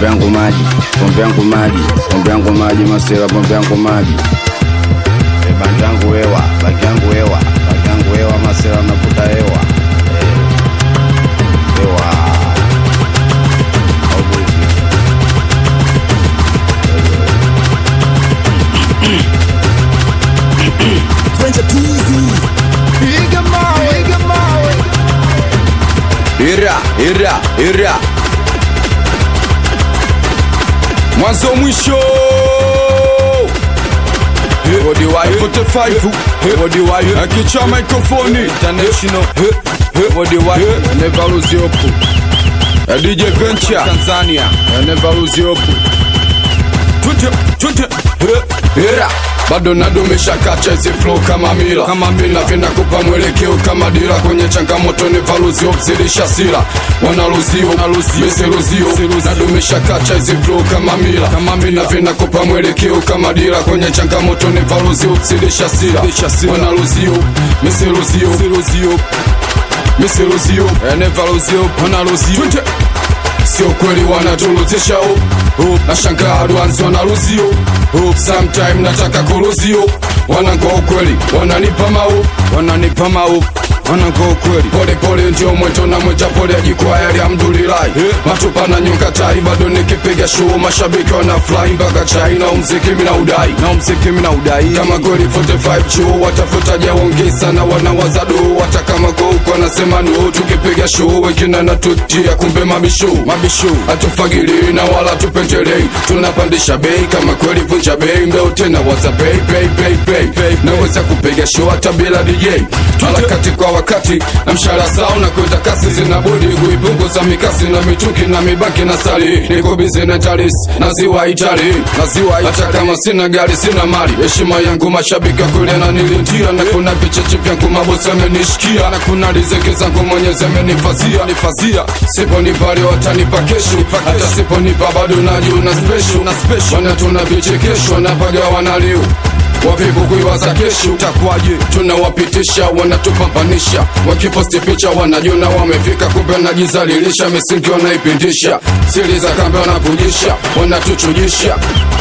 pombe yangu maji, pombe yangu maji, pombe yangu maji, masela, pombe yangu maji. E, bangi yangu hewa, bangi yangu hewa, bangi yangu hewa, masela navuta hewa. E, hewa. Au vipi? Piga mawe, piga mawe. Ira, ira, ira. Mwanzo mwisho. Body wire 45 Body wire Akicha microphone International Body wire Never lose your hope A DJ Venture Tanzania Never lose your hope Twende, twende Era bado nadumisha kacha hizi flow kama mila kama mila vinakupa mwelekeo kama dira kwenye changamoto ni valuzi obzilisha sila wanaluzio misiluzio nadumisha kacha hizi flow kama mila kama mila vinakupa mwelekeo kama dira kwenye changamoto ni valuzi obzilisha sila wanaluzio misiluzio misiluzio enevaluzio wanaluzio sio kweli wanatuluzisha oh, oh. nashangaa dwanzi wanaluzio oh. sometime nataka kuluzio wanangoa ukweli wananipa mau wananipa mau wanangoa ukweli pole pole ndio mweto na mweta pole ajikwaya alhamdulillahi matupa na nyonga tai bado nikipiga show mashabiki wana fly mpaka chai na umziki mina udai na umziki mina udai kama kweli 45 chuo watafuta jaongeza na wanawaza do hata kama kwa huko anasema no tukipiga show wengine natutia kumbe mabishu mabishu hatufagili na wala tupendelei tunapandisha bei kama kweli vunja bei mbeo tena waza bei bei bei bei bei naweza kupiga show hata bila DJ harakati kwa wakati na mshahara sawa na kwenda kasi zinabudi kuipunguza mikasi na mitungi na mibaki na sali niko bizi na taris na ziwa itali na ziwa hata kama sina gari sina mali heshima yangu mashabiki kule na nilintia na kuna vicheche vyangu mabosi amenishikia na kuna riziki zangu mwenyezi amenifazia nifazia siponipa leo watanipa kesho hata siponipa bado najiona special na special wana tuna vichekesho na paga wanaliu wavivu kuiwaza kesho takwaje tunawapitisha wanatupambanisha wakiposti picha wanajiona wamefika kumbe wanajizalilisha misingi wanaipindisha siri za kambe wanavujisha wanatuchujisha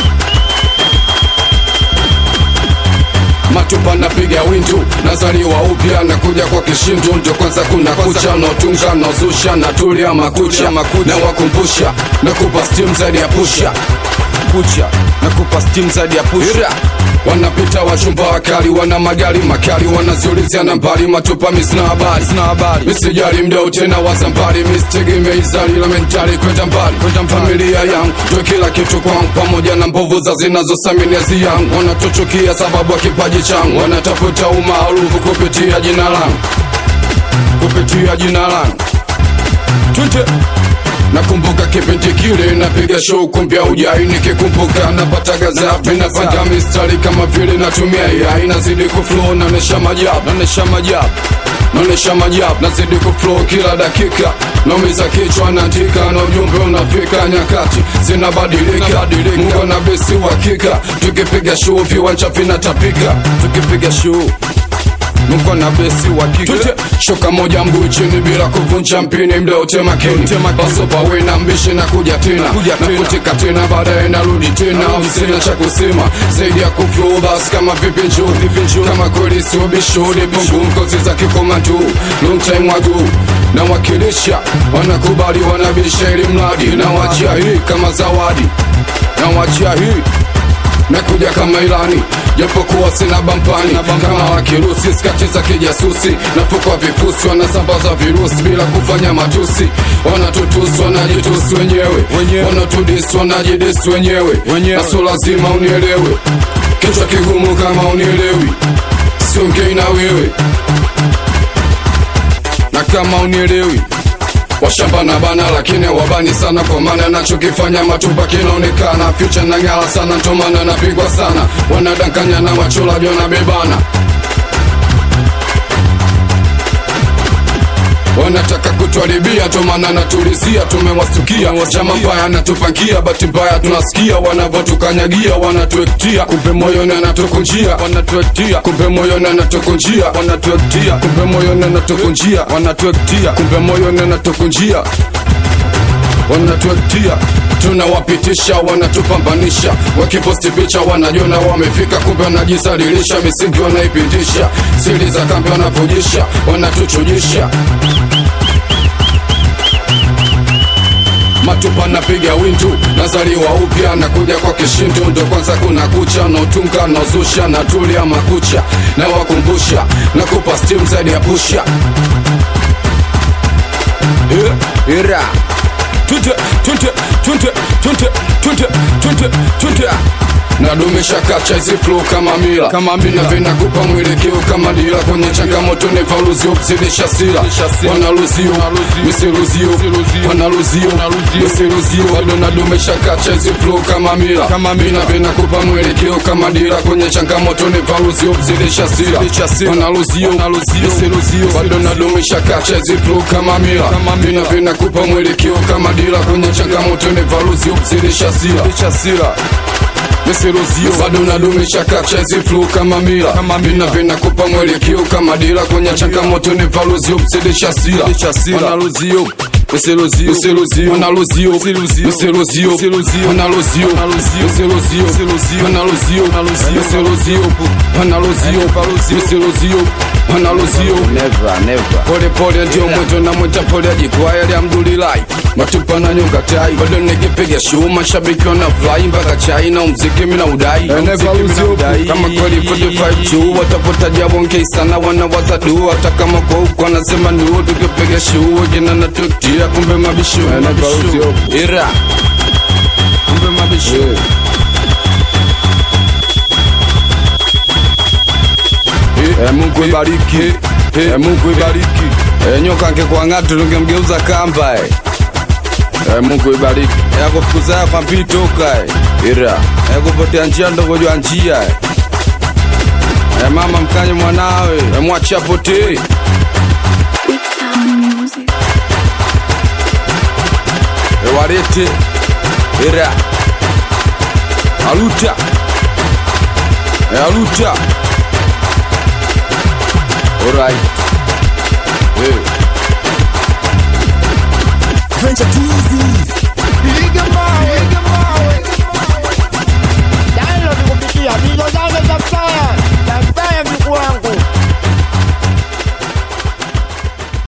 matupa napiga windu nazaliwa upya na kuja kwa kishindu ndio kwanza kuna kucha naotunga naozusha natulia makucha na wakumbusha na kupa stim zaidi ya pusha kucha na kupa stim zaidi ya pusha wanapita wachumba wakali wana magari makali wanaziulizia nambari matupa misina habari sina habari misijali mdau tena wazambari misitegemei zali la mentali kwenda mbali kwenda familia yangu ndio kila kitu kwangu pamoja na mbovu za zinazosaminiazi yangu wanatuchukia sababu ya kipaji changu wanatafuta umaarufu kupitia jina langu kupitia jina langu twende nakumbuka kipindi kile napiga show kumbia ujai nikikumbuka napata gazapi napanga mistari kama vile natumia yai nazidi kuflow naonesha majab naonesha majab naonesha majab nazidi kuflow kila dakika naumiza kichwa naandika na ujumbe unafika nyakati zinabadilika mungu na besi uhakika tukipiga show viwanja vinatapika tukipiga show Nuko na besi wa kike Shoka moja mguu chini bila kuvunja mpini mdeo tema kini Baso pawe na mbishi na kuja tena Na kutika tena baadaye narudi tena Sina cha kusema zaidi ya kuflow bas kama vipi njoo Kama kweli sio bishori Pungu mkozi za kikomandu Long time ago na wakilisha Wanakubali wanabisha ili mradi Na wachia hii kama zawadi Na wachia hii nakuja kama ilani japokuwa sina bampani kama wakirusi skati za kijasusi nafukwa vifusi wanasambaza virusi bila kufanya matusi wanatutusi wanajitusi wenyewe wanatudisi wanajidisi wenyewe naso lazima unielewe kichwa kigumu kama unielewi siongei na wewe na kama unielewi washamba na bana lakini wabani sana kwa maana nachokifanya matupa kinaonekana future na ngala sana ntomana napigwa sana wanadanganya na wachulaji wanabebana wanataka kutuharibia tomana natulizia tumewastukia chama mbaya anatupangia bahati mbaya tunasikia wanavyotukanyagia wanatuektia kumbe moyoni anatukunjia wanatuektia kumbe moyoni anatukunjia wanatuektia kumbe moyoni anatukunjia wanatuektia kumbe moyoni anatukunjia wanatuetia tunawapitisha wanatupambanisha wakiposti picha wanajiona wamefika kumbe wanajisalilisha misingi wanaipitisha siri za kambi wanavujisha wanatuchujisha matupa napiga wintu nazaliwa upya nakuja kwa kishintu ndo kwanza kuna kucha nautunga nauzusha natulia makucha na wakumbusha nakupa stim zaidi ya pusha Eh, ira tunte tunte tunte tunte tunte tunte tunte nadumisha kacha hizi flow kama mila kama mila vinakupa mwelekeo kama dira kwenye changamoto ni valuzio kuzidisha sila wanaluzio misiluzio wanaluzio misiluzio bado nadumisha kacha hizi flow kama mila kama mila vinakupa mwelekeo kama dira kwenye changamoto ni valuzio kuzidisha sila wanaluzio misiluzio bado nadumisha kacha hizi flow kama mila kama mila vinakupa mwelekeo kama dira kwenye changamoto ni valuzio kuzidisha sila misiluzio bado nadumisha kacha hizi flow kama mila vina vinakupa mwelekeo kama dira kwenye changamoto ni valuzio kuzidisha sila wanaluzio misiluzio misiluzio wanaluzio misiluzio wanaluzio misiluzio wanaluzio misiluzio wanaluzio misiluzio wanaluzio Never, never. pole pole ndio mweto na mweta pole jikwaya lya mdulilai matupa na nyonga tai bado nikipiga show mashabiki wana fly mpaka chai na mziki mina udai Na mziki mina udai. kama kweli 45 juu watapotaja wonke sana wanawaza du hata kama kwa huko anasema ni wewe tukipiga show jina na tukia kumbe mabisho Valuzio. ira kumbe mabisho Eh, Mungu ibariki Eh, Mungu ibariki Eh, nyoka angekuwa ng'atu tungemgeuza kamba eh. Eh, Mungu ibariki Eh, akufukuza yako ampitoka eh. ira Eh, kupotea njia ndogojwa njia eh. Eh, mama mkanye mwanawe Eh, mwache apotee Big Sound Music. Eh, walete ira aluta Eh, aluta alright eh. Piga mawe.